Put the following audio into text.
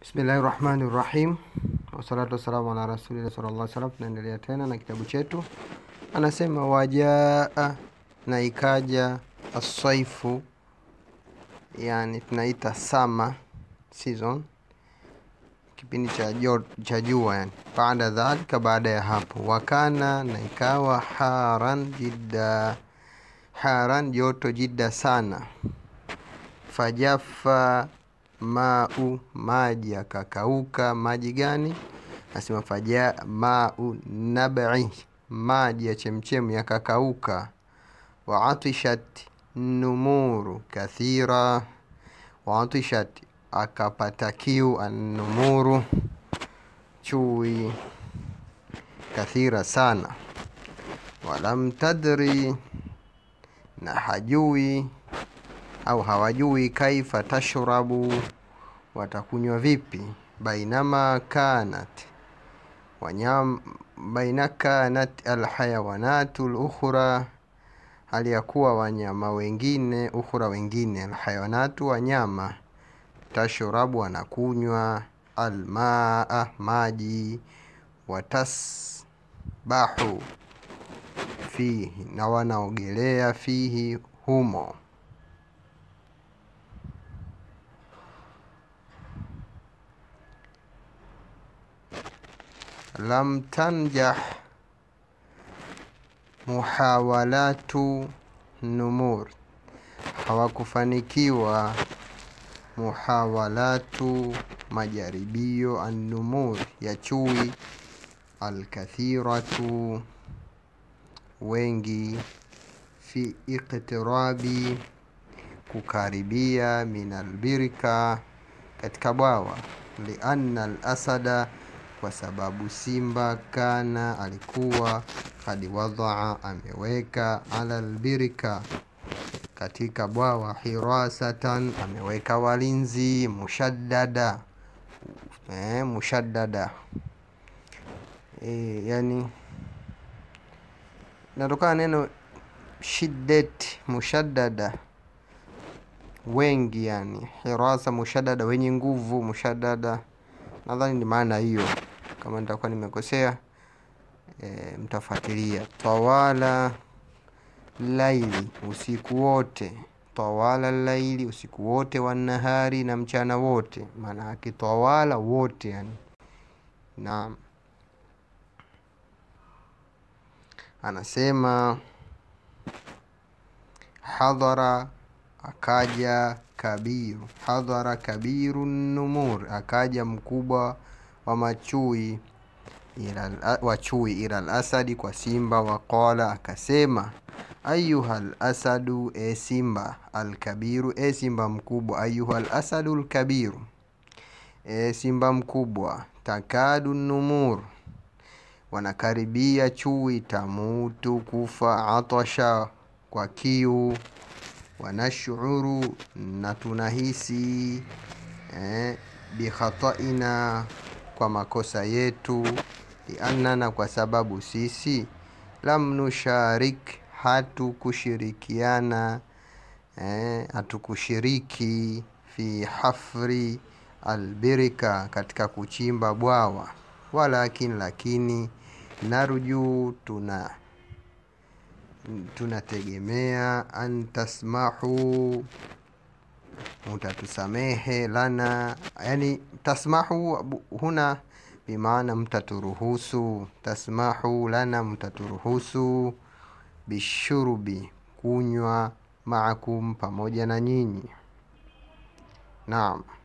Bismillahi rahmani rahim, wassalatu wassalamu ala rasulillah sallallahu alaihi wasallam. Tunaendelea tena na kitabu chetu, anasema wajaa, na ikaja aswaifu, yani tunaita sama season, kipindi cha jo- cha jua yani. Baada dhalika, baada ya hapo, wakana, na ikawa haran jidda, haran joto jidda sana, fajafa mau maji yakakauka. Maji gani? Nasema faja mau nabai, maji ya chemchemu yakakauka. Waatishat numuru kathira, waatishat akapata kiu, annumuru chui, kathira sana. Walam tadri, na hajui au hawajui kaifa tashrabu, watakunywa vipi. Bainama kanat wanyam, baina kanat alhayawanatu lukhra, hali ya kuwa wanyama wengine, ukhra wengine, alhayawanatu wanyama, tashrabu wanakunywa, almaa maji, watasbahu fihi, na wanaogelea fihi humo lam tanjah muhawalatu numur, hawakufanikiwa muhawalatu majaribio annumur ya chui alkathiratu wengi fi iqtirabi kukaribia min albirika katika bwawa lianna alasada kwa sababu simba kana alikuwa kad wadaa ameweka ala albirika katika bwawa hirasatan ameweka walinzi mushaddada eh, mushaddada e, yani natokana neno shiddat mushaddada wengi yani hirasa mushaddada wenye nguvu mushaddada nadhani ni maana hiyo kama nitakuwa nimekosea e, mtafuatilia tawala laili usiku wote tawala laili usiku wote wanahari na mchana wote maana yake tawala wote yani naam anasema hadhara akaja kabiru hadhara kabiru numur akaja mkubwa wa machui ila wa chui ila alasadi kwa simba waqala akasema ayuha lasadu e simba alkabiru e simba mkubwa ayuha lasadu lkabiru e simba mkubwa takadu numur wanakaribia chui tamutu kufa atasha kwa kiu wanashuru na tunahisi eh, bikhataina kwa makosa yetu liannana kwa sababu sisi lam nusharik hatukushirikiana eh, hatukushiriki fi hafri albirika katika kuchimba bwawa walakin lakini narju tuna tunategemea an tasmahu mutatusamehe lana yani tasmahu huna bimaana mtaturuhusu tasmahu lana mtaturuhusu bishurubi kunywa maakum pamoja na nyinyi naam